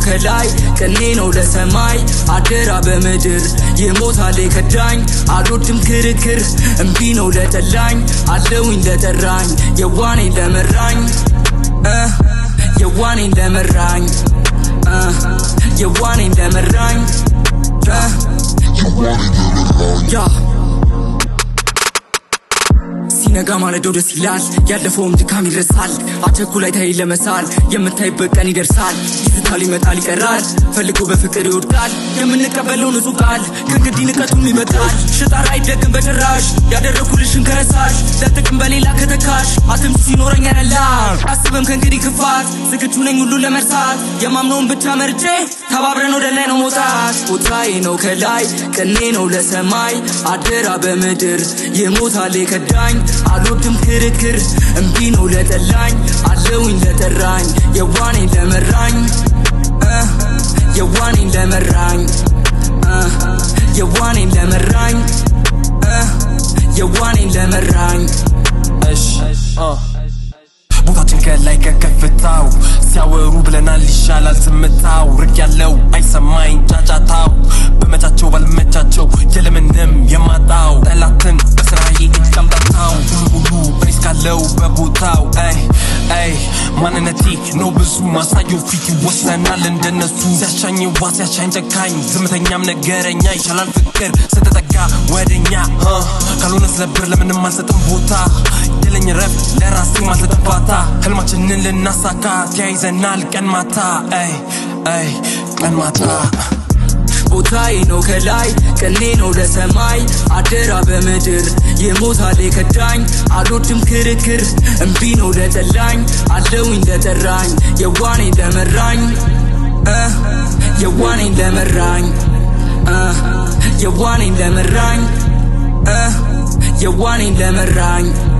ከላይ ቅኔ ነው ለሰማይ አደራ በምድር ይሞታል የከዳኝ አልወድም ክርክር እምቢ ነው ለጠላኝ አለውኝ ለጠራኝ የዋኔን ለመራኝ እ የዋኔን ለመራኝ እ የዋኔን ለመራኝ እ ያ ሲነጋ ማለዳው ደስ ይላል፣ ያለፈውም ድካም ይረሳል። አቸኩላይ ታይ ለመሳል የምታይበት ቀን ይደርሳል። ይዝታል ይመጣል ይቀራል፣ ፈልጎ በፍቅር ይወድቃል። የምንቀበለው ንጹህ ቃል ከእንግዲህ ንቀቱም ይመጣል። ሽጣር አይደግም በጭራሽ ያደረኩልሽን ከረሳሽ ለጥቅም በሌላ ከተካሽ አትም ሲኖረኝ ያነላል አስብም ከእንግዲህ ክፋት ዝግጁ ነኝ ሁሉ ለመርሳት የማምነውን ብቻ መርጬ ተባብረን ወደ ላይ ነው መውጣት። ቦታዬ ነው ከላይ ቅኔ ነው ለሰማይ አደራ በምድር ይሞታል የከዳኝ አልወድም ክርክር እምቢ ነው ለጠላኝ አለውኝ ለጠራኝ የዋኔን ለመራኝ እ የዋኔን ለመራኝ እ የዋኔን ለመራኝ እ የዋኔን ለመራኝ እሺ አ ቦታችን ከላይ ከከፍታው ሲያወሩ ብለናል ይሻላል ዝምታው ርቅ ያለው አይሰማኝ ጫጫታው በመቻቸው ባልመቻቸው የለምንም የማጣው ጠላትን በስራዬ እጅ አምጣታው ሁሉ ሬስ ካለው በቦታው አይ አይ ማንነቴ ነው ብዙ ማሳየው ፊት ይወሰናል እንደነሱ ሲያሻኝ ዋ ሲያሻኝ ጨካኝ ዝምተኛም ነገረኛ ይሻላል ፍቅር ስትጠጋ ወደኛ አ፣ ካልሆነ ስለብር ለምንም አልሰጥም ቦታ የለኝ ረፍት ለራሴ ማልሰጥም ፋታ ህልማችንን ልናሳካ ተያይዘናል ቀን ማታ አይ አይ ቀን ማታ ቦታዬ ነው ከላይ ቅኔ ነው ለሰማይ አደራ በምድር ይሞታል የከዳኝ አልወድም ክርክር እምቢ ነው ለጠላኝ አለውኝ ለጠራኝ የዋኔን ለመራኝ እ የዋኔን ለመራኝ እ የዋኔን ለመራኝ እ የዋኔን ለመራኝ